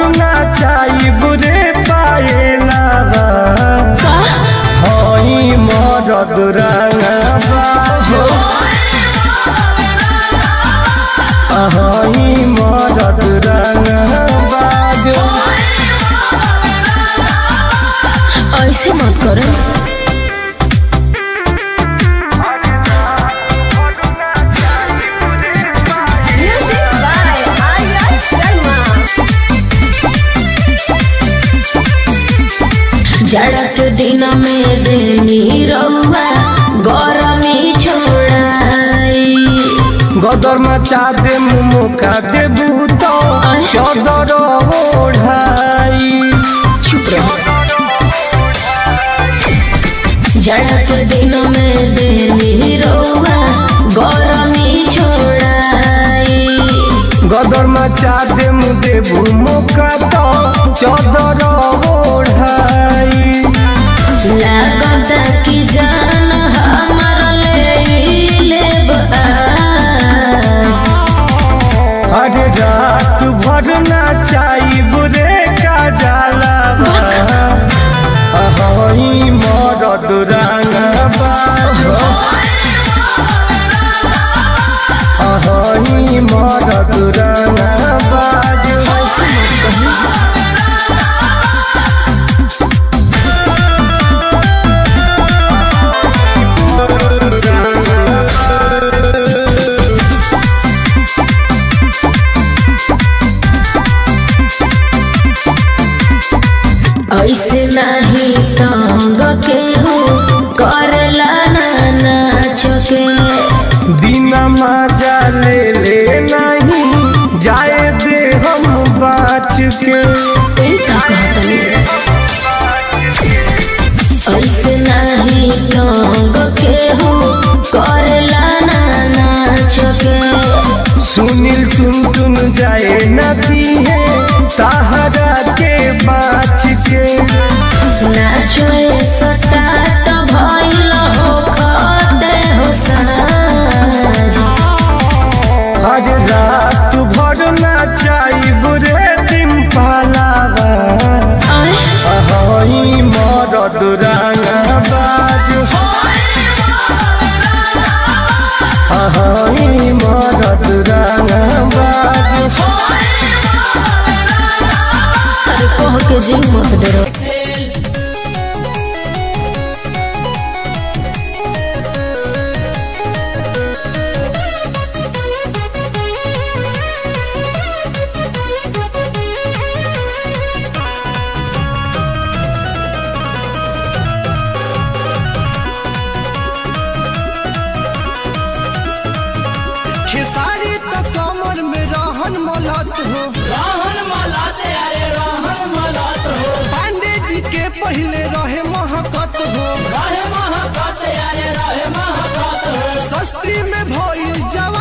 भरना चाही बुरे पाएला हई मरद रंगबा हई मरद रंगबा ऐसे मत करो Music by Arya Sharma. जाड़ा के दिन में देनी रउआ गरमी छोड़ाई गदर मचा दे मुका दे भूतो चदर ओढ़ाई चुप रहो जाड़ा के दिन में देनी रउआ गरमी छोड़ाई गदर मचा दे मुदे मुका तो चदर ओढ़ाई लागत की जान हमर ले लेब आज हर रात भर ना चाही बुरे का जाला हई मरद रंगबा हई मरद रंगबा ऐसे मत कही ऐसे नहीं तंग के हो करला ना नाच के बिना मजा ले ले नहीं जाए दे हम बाच के ई का कहतनी ऐसे नहीं तंग के हो करला ना नाच के सुनील टुन टुन जाए नदी है ताहरा के बाच के नाचो सटाट भइल हो खते हो साज हर रात भर ना चाही बुरे दिन पालावा आय हई मरद रंगबाज हई मरद रंगबाज अरे कह के जी मत डरो खेसारी तो कमर में रहन मलत हो रहन मलत अरे रहन मलत हो पांडे जी के पहले रहे महकत हो रहे महकत अरे रहे महकत हो सस्ती में भइल जवान